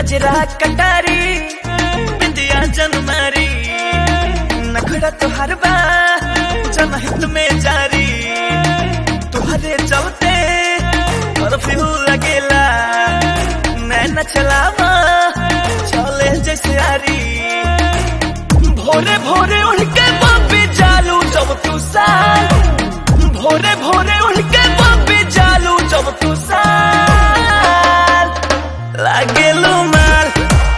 कजरा कटारी बिंदिया जनमारी नखड़ा तुहार बा जनहित में जारी तुहरे चलते कर्फ्यू लगेला मैं न चलावा चले जैसे आरी भोरे भोरे उठ के बापी चालू जब तू साल भोरे भोरे उठ के बापी चालू जब तू साल लागेलू माल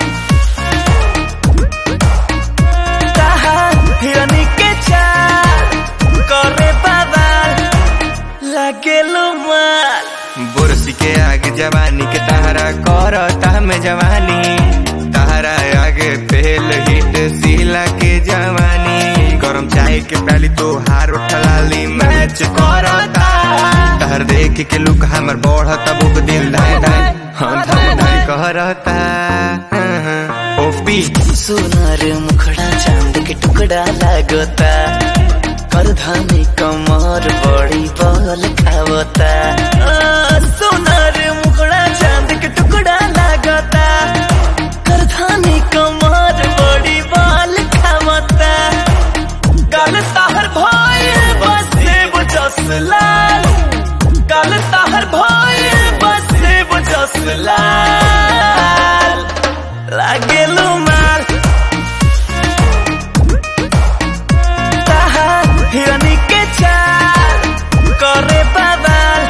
ताहा हिरनी के चाल करे बवाल लागेलू माल बुरसी के आगे जवानी के तहरा करता में जवानी तहरा आगे पहल हिट सीला के जवानी गरम चाय के पहली तो हार उठलाली मैच करता तहर देख के लुक हमर बढ़ता बुक दिल धाय धाय हम धाय धाय करता ओपी सोनार मुखड़ा चांद के टुकड़ा लागता करधानी कमर बड़ी बल खावता आ, सोनार मुखड़ा चांद के टुकड़ा लागता करधानी कमर बड़ी बल खावता गल ताहर भाई बस जस लाल गल ताहर भाई बस जस लाल लागेलू माल ताहा हिरनी के चाल करे बवाल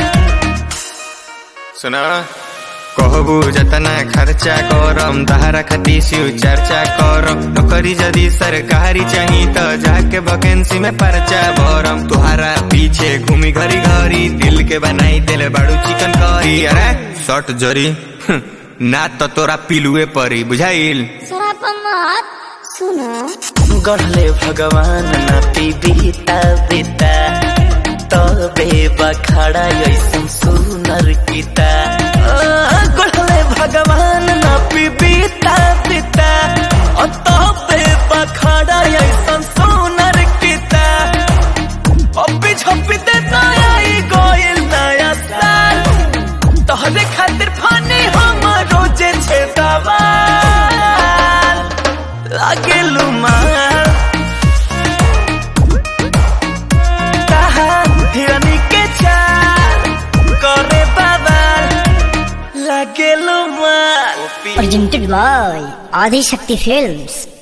सुना कहबू जतना खर्चा करम तहरा खाती सिउ चर्चा करम नौकरी यदि सरकारी चाही त जाके वैकेंसी में पर्चा भरम तुहारा पीछे घूमी घरी घरी दिल के बनाई दिल बड़ू चिकन करी अरे शर्ट जरी हं, ना तो तोरा पिलुए परी बुझाइल शराब मत सुनो गढ़ले भगवान न पीबीता बीता तबे बखाड़ा ऐसन सुनर गीता आ, गढ़ले भगवान न पीबीता बीता और तबे बखाड़ा ऐसन सुनर गीता अभी छपी दे नया ई गोइल नया साल तोहरे खातिर फानी हम रोजे छे दवाल लागेलू माल ताहा हिरनी के चाल करे बवाल लागेलू माल presented by Adi Shakti Films